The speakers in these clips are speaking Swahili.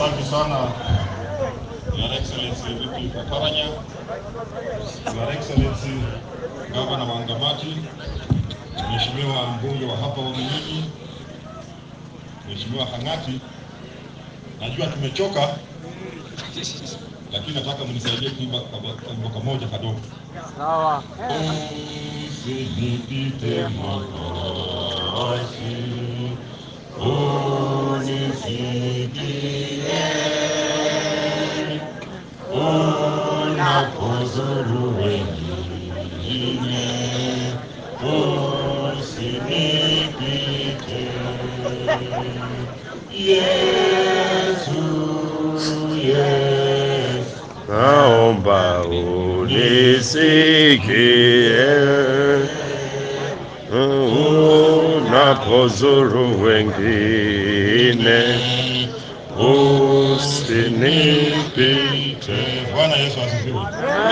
Asante sana Your Excellency Vipi Kaparanya, Your Excellency Gavana Wangamati, Mheshimiwa mbunge wa hapa Waminyinyi, Mheshimiwa Hang'ati, najua tumechoka, lakini nataka mnisaidie kuimba kabo kamoja kadogo. Sawa. Usinipite Mwokozi, unisikie unapozuru wengine, usinipite Yesu, Yesu. Naomba unisikie unapozuru wengine, usinipite. Bwana Yesu asifiwe.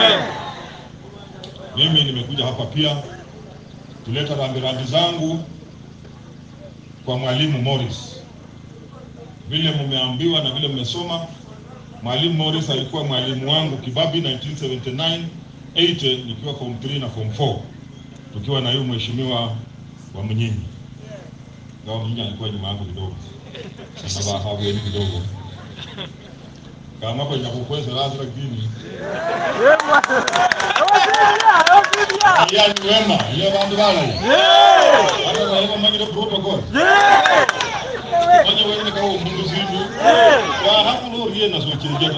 Mimi nimekuja hapa pia kuleta rambirambi zangu kwa mwalimu Morris. Vile mmeambiwa na vile mmesoma, mwalimu Morris alikuwa mwalimu wangu Kibabi 1979 80 nikiwa form 3 na form 4 tukiwa na huyu mheshimiwa wa Mnyinyi. Ngawa Mnyinyi alikuwa nyuma yangu kidogo, sasa bahabueni kidogo kama kwa inakukweza lazima kini yani wema ile bandu bala hata na hiyo mangiro protocol manje wewe kwa mundu zindu ya hapo lo rie na so kinje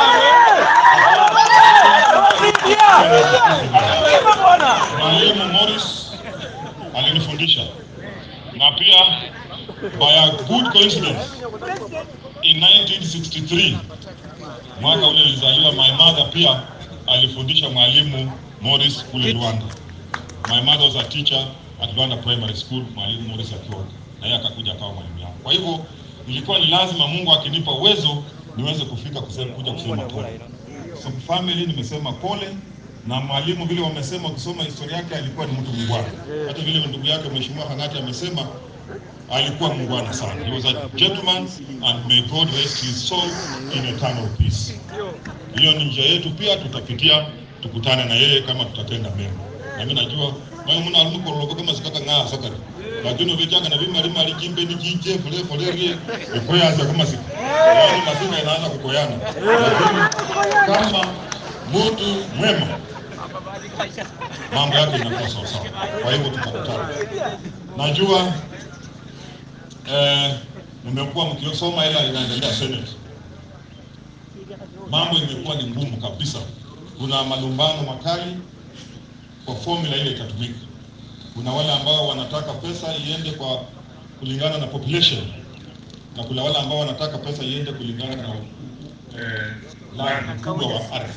Mwalimu Morris alinifundisha na pia by a good coincidence in 1963 mwaka ule nilizaliwa, my mother pia alifundisha mwalimu Morris kule Rwanda. My mother was a teacher at Rwanda Primary School, mwalimu Morris akiwa na yeye akakuja akawa mwalimu yangu. Kwa hivyo ilikuwa ni lazima Mungu akinipa uwezo niweze kufika kusema, kuja kusema pole. So family nimesema pole na mwalimu vile wamesema, ukisoma historia yake alikuwa ni mtu mungwana. Hata vile ndugu yake Mheshimiwa Hang'ati amesema alikuwa mungwana sana. He was a gentleman and may God rest his soul in eternal peace. Hiyo ni njia yetu pia, tutapitia tukutane na yeye kama tutatenda mema. Na mimi najua mwe muna alimu korologo kama sikaka ng'a sakari. Lakini uvichanga na vima lima alijimbe ni jinje fole fole rie ikoyaza kama siku. Yaani masika inaanza kukoyana. Lakini kama mtu mwema mambo yake inakuwa sawa sawa. Kwa hivyo tutakutana. Najua eh, mmekuwa mkiosoma ila inaendelea Senate. Mambo imekuwa ni ngumu kabisa. Kuna malumbano makali kwa formula ile itatumika. Kuna wale ambao wanataka pesa iende kwa kulingana na population na kuna wale ambao wanataka pesa iende kulingana na eh, line ukubwa wa ardhi.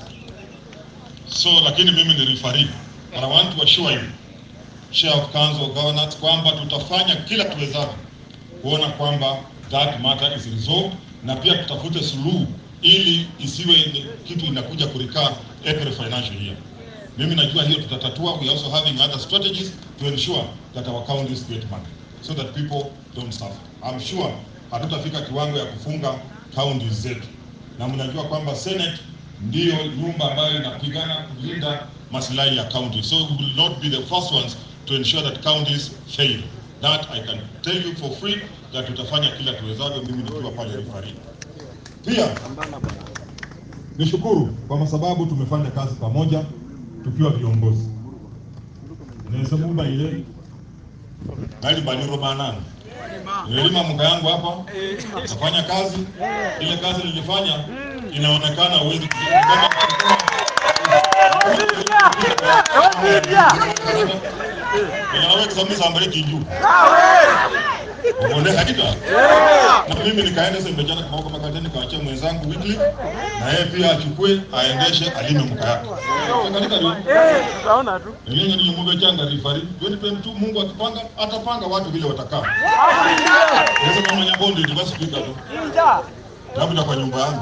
So lakini mimi ni referee. But I want to assure you, Chair of Council of Governors, kwamba tutafanya kila tuwezavyo kuona kwamba that matter is resolved, na pia tutafute suluhu ili isiwe ni kitu inakuja kurikaa April financial year. Mimi najua hiyo tutatatua. We are also having other strategies to ensure that our counties get money so that people don't suffer. I'm sure hatutafika kiwango ya kufunga counties zetu, na mnajua kwamba Senate ndiyo nyumba ambayo inapigana kulinda maslahi ya county. So we will not be the first ones to ensure that counties fail. That I can tell you for free that tutafanya kila tuwezavyo, mimi nikiwa pale referee. Pia nishukuru kwa sababu tumefanya kazi pamoja tukiwa viongozi. Nesemumba ile ngali baniro banana nililima mga yangu hapa, nafanya kazi ile kazi nilifanya inaonekana uwezi kama Ninawe kusema sambale kinju. Uone hakika. Na mimi nikaenda sasa mbejana kwa kama kateni kaachia mwenzangu weekly na yeye pia achukue aendeshe alime mka yake. Katika ndio. Utaona tu. Yeye ni Mungu changa rifari. Yoni pe mtu Mungu akipanga atapanga watu vile watakaa. Sasa kama nyabondi ndio basi pika tu. Labda kwa nyumba yangu.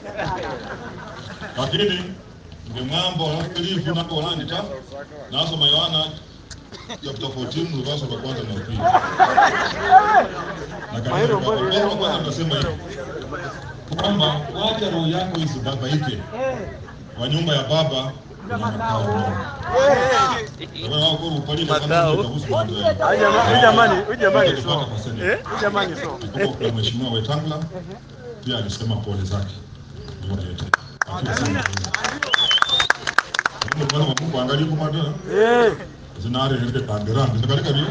Lakini ngemwambo lifu napo landita nasoma Yohana chapter 14 verse wa kwanza na pili. Na kanisa kwa kwanza tunasema hivi. kwamba wacha roho yako isibabaike. Wa nyumba ya baba kuna makao bora. Wewe wako upali na kama Makao. utahusu mambo yako. Huyu jamaa- huyu jamani, huyu jamani so. Utajipata kwa Senate. Eh? Huyu jamani so. Kumbuka kuna mheshimiwa Wetangula pia alisema pole zake. Nyuma yetu. Akiwa sana. Mungu bwana wa Mungu angalie kwa maana Eh. zinare hende tangeranga ndakali kabi.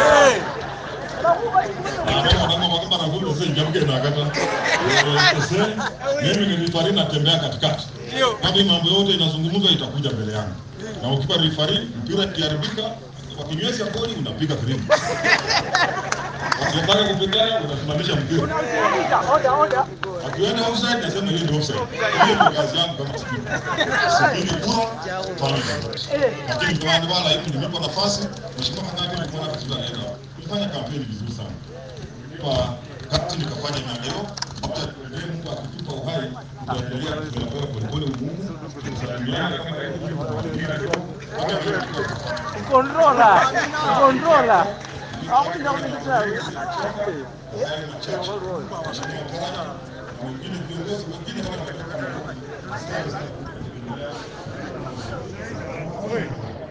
Mimi ni rifari natembea katikati. Kama hii mambo yote inazungumzwa itakuja mbele yangu. Na ukiwa rifari mpira ikiharibika wakinywesha goli unapiga filimbi. Wakitaka kupigana unasimamisha mpira. Akienda offside nasema hiyo ndio offside. Hiyo ndio kazi yangu kama speaker. Sipigi kura fanya. Lakini kwa wale wala hivi nimepa nafasi mheshimiwa Kangati alikuwa na kitu gani leo. Tulifanya kampeni vizuri sana. Kwa kati nikafanya maendeleo hata tuendelee Mungu akitupa uhai tutaendelea tunapewa polepole umuhimu tusalimiane kama hivi. Controla. Controla. Hapo ndio unataka. Hayo machache. Mheshimiwa Karanja na wengine viongozi wengine kama